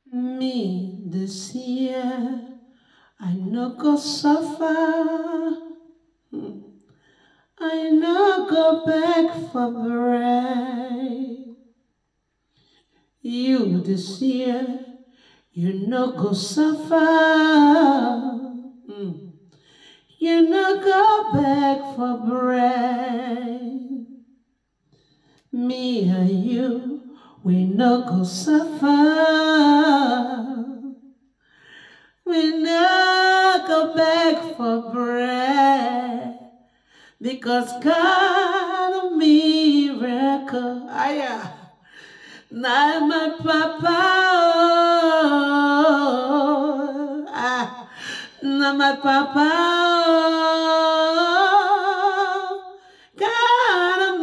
Me this year, I no go suffer. Hmm. I no go beg for bread. You this year, you no go suffer. Hmm. You no go beg for bread. Me and you, we no go suffer. We no go beg for bread. Because God of miracle, aya, now my papa, oh, ah, now my papa, oh, God of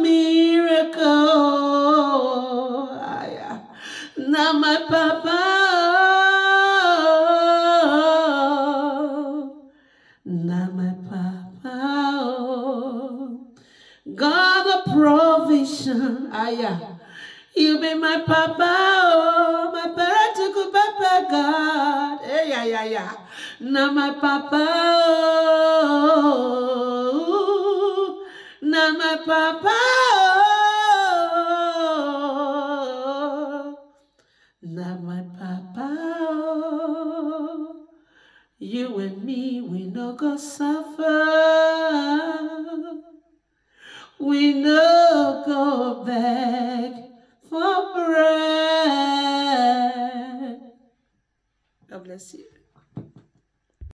miracle, aya, now my papa, oh, now my papa, oh, God of provision, aya. You be my papa, oh, my parental papa, God. Hey, yeah, yeah, yeah. Now my papa, oh, now my papa, oh, now my papa, oh. You and me, we no go suffer. We no go beg for bread. God bless you.